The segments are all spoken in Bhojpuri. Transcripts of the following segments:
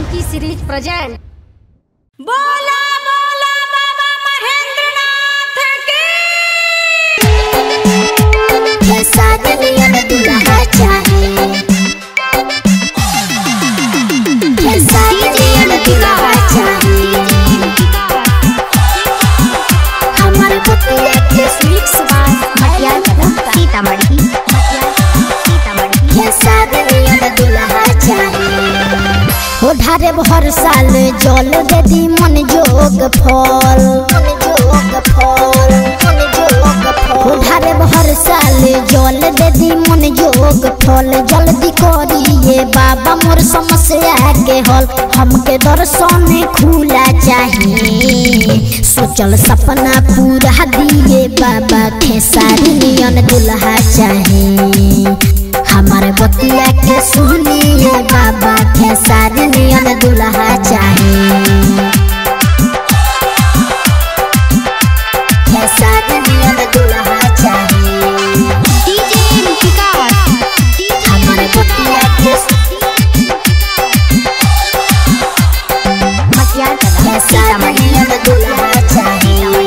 जानकी सीरीज प्रेजेंट बोला बोला बाबा महेंद्रनाथ की कैसा दुनियन दुल्हा चाहे कैसा दुनियन दुल्हा चाहे हमारे बतिया के स्वीट्स बात मटिया सीतामढ़ी कैसा दुनियन दुल्हा चाहे हो ढारे हर साल जल दे दी मन जोग फल मन जोग फल मन जोग फल हो ढारे हर साल जल दे दी मन जोग फल जल्दी करिए बाबा मोर समस्या के हल हमके दर्शन खुला चाहिए सोचल सपना पूरा दिए बाबा खेसारी नियन दुल्हा चाहिए हमारे बतिया के सुनिए बाबा खेसारी नियन दुल्हा चाहे खेसारी नियन दुल्हा चाहे हमारे बतिया के खेसारी नियन दुल्हा चाहे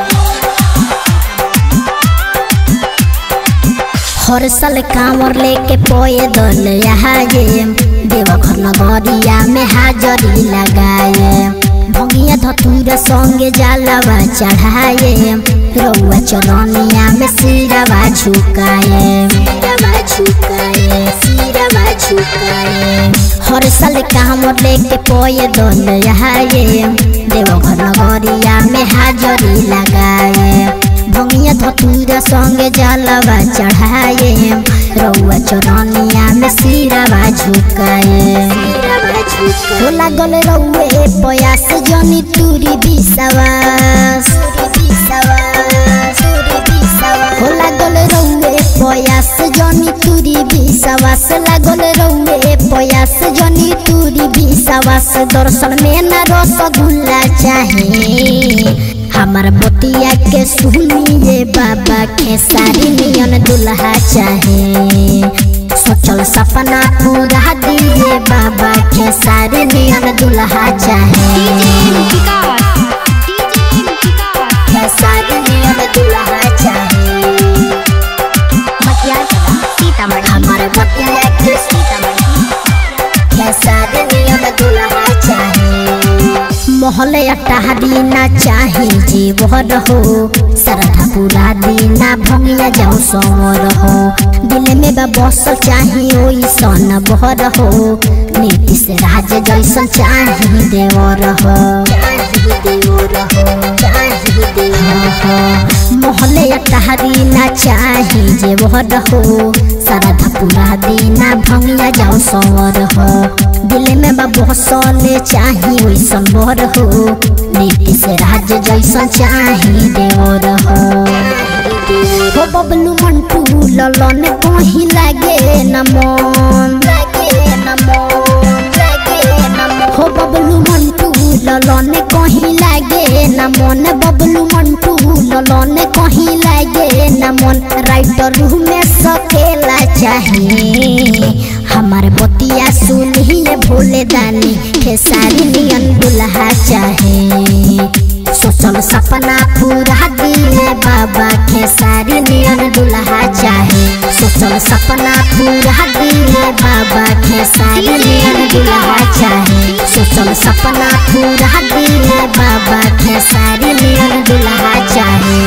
हर साल कांवर लेके पोए दल यहाँ ये देवघर नगरिया में हाजरी लगाए भंगिया धतूर संगे जालवा चढ़ाए रउआ चरनिया में सिरवा झुकाए सिरवा झुकाए सिरवा झुकाए हर साल कांवर लेके पोए दल यहाँ ये देवघर नगरिया में हाजरी लगाए भंगिया धतूरा संगे जलवा चढ़ाए रउआ चरनिया में सिरवा झुकाए हो लागल रउए पयास जनी तुरी बिसवास हो लागल रउए पयास जनी तुरी बिसवास लागल रउए पयास जनी तुरी बिसवास दर्शन में न रसगुल्ला चाहे हमार बतिया के सुनिए बाबा खेसारी नियन दुल्हा चाहे सोचल सपना पूरा दिए बाबा खेसारी नियन दुल्हा चाहे खेसारी नियन दुल्हा चाहे हमार बतिया के खेसारी नियन दुल्हा चाहे महल अटारी ना चाहे जीवर हो सरधा पूरा दीना भंगिया जाओ सवर हो दिल में बा बस चाहे ओई सन बहर हो नीतीश राज जैसन चाहे देवर हो महल अटारी ना चाहे जेवर हो सरधा पूरा दीना भंगिया जाओ सवर हो दिल में बा बसले चाहे ओइसन बर हो नीतीश राज जैसन चाहे देवर हो हो बबलू मंटू ललन कहीं लागे न मन हो बबलू मंटू ललन कहीं लागे न मन बबलू मंटू ललन कहीं लागे न मन राइटर में सकेला चाहे हमार बतिया सुनिए भोले दानी खेसारी नियन दुल्हा चाहे सोचल सपना पूरा दिए बाबा खेसारी नियन दुल्हा चाहे सोचल सपना पूरा दिए बाबा खेसारी नियन दुल्हा चाहे सोचल सपना पूरा दिए बाबा खेसारी नियन दुल्हा चाहे